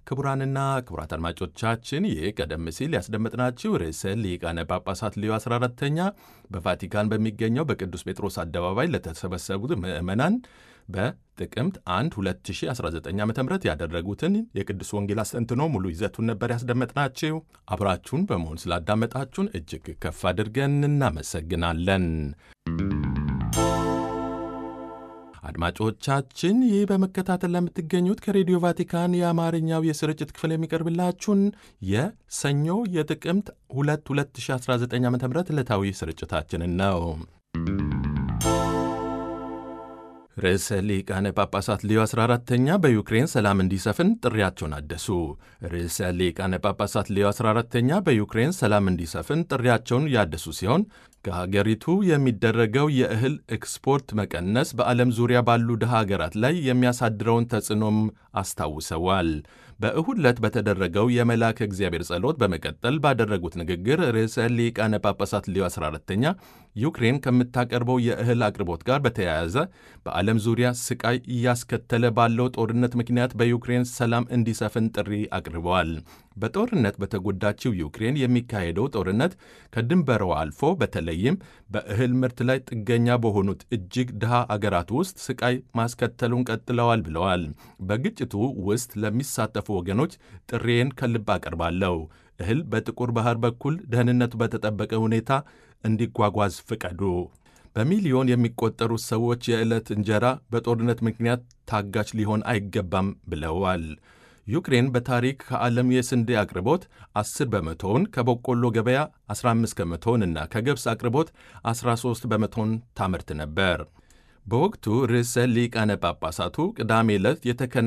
ክቡራንና ክቡራት አድማጮቻችን ይህ ቀደም ሲል ያስደመጥናችሁ ርዕሰ ሊቃነ ጳጳሳት ሊዮ 14ተኛ በቫቲካን በሚገኘው በቅዱስ ጴጥሮስ አደባባይ ለተሰበሰቡት ምዕመናን በጥቅምት 1 2019 ዓ ም ያደረጉትን የቅዱስ ወንጌል አስተንትኖ ሙሉ ይዘቱን ነበር ያስደመጥናችሁ። አብራችሁን በመሆን ስላዳመጣችሁን እጅግ ከፍ አድርገን እናመሰግናለን። አድማጮቻችን ይህ በመከታተል ለምትገኙት ከሬዲዮ ቫቲካን የአማርኛው የስርጭት ክፍል የሚቀርብላችሁን የሰኞ የጥቅምት 2 2019 ዓ ም ዕለታዊ ስርጭታችንን ነው። ርዕሰ ሊቃነ ጳጳሳት ሊዮ 14ተኛ በዩክሬን ሰላም እንዲሰፍን ጥሪያቸውን አደሱ። ርዕሰ ሊቃነ ጳጳሳት ሊዮ 14ተኛ በዩክሬን ሰላም እንዲሰፍን ጥሪያቸውን ያደሱ ሲሆን ከሀገሪቱ የሚደረገው የእህል ኤክስፖርት መቀነስ በዓለም ዙሪያ ባሉ ድሃ ሀገራት ላይ የሚያሳድረውን ተጽዕኖም አስታውሰዋል። በእሁድ ዕለት በተደረገው የመልአከ እግዚአብሔር ጸሎት በመቀጠል ባደረጉት ንግግር ርዕሰ ሊቃነ ጳጳሳት ሊዮ 14ተኛ ዩክሬን ከምታቀርበው የእህል አቅርቦት ጋር በተያያዘ በዓለም ዙሪያ ስቃይ እያስከተለ ባለው ጦርነት ምክንያት በዩክሬን ሰላም እንዲሰፍን ጥሪ አቅርበዋል። በጦርነት በተጎዳችው ዩክሬን የሚካሄደው ጦርነት ከድንበሯ አልፎ በተለይም በእህል ምርት ላይ ጥገኛ በሆኑት እጅግ ድሃ አገራት ውስጥ ስቃይ ማስከተሉን ቀጥለዋል ብለዋል። በግጭቱ ውስጥ ለሚሳተፉ ወገኖች ጥሬን ከልብ አቀርባለሁ። እህል በጥቁር ባህር በኩል ደህንነቱ በተጠበቀ ሁኔታ እንዲጓጓዝ ፍቀዱ። በሚሊዮን የሚቆጠሩት ሰዎች የዕለት እንጀራ በጦርነት ምክንያት ታጋች ሊሆን አይገባም ብለዋል። ዩክሬን በታሪክ ከዓለም የስንዴ አቅርቦት 10 በመቶውን ከበቆሎ ገበያ 15 ከመቶውን እና ከገብስ አቅርቦት 13 በመቶውን ታመርት ነበር። በወቅቱ ርዕሰ ሊቃነ ጳጳሳቱ ቅዳሜ ዕለት የተከና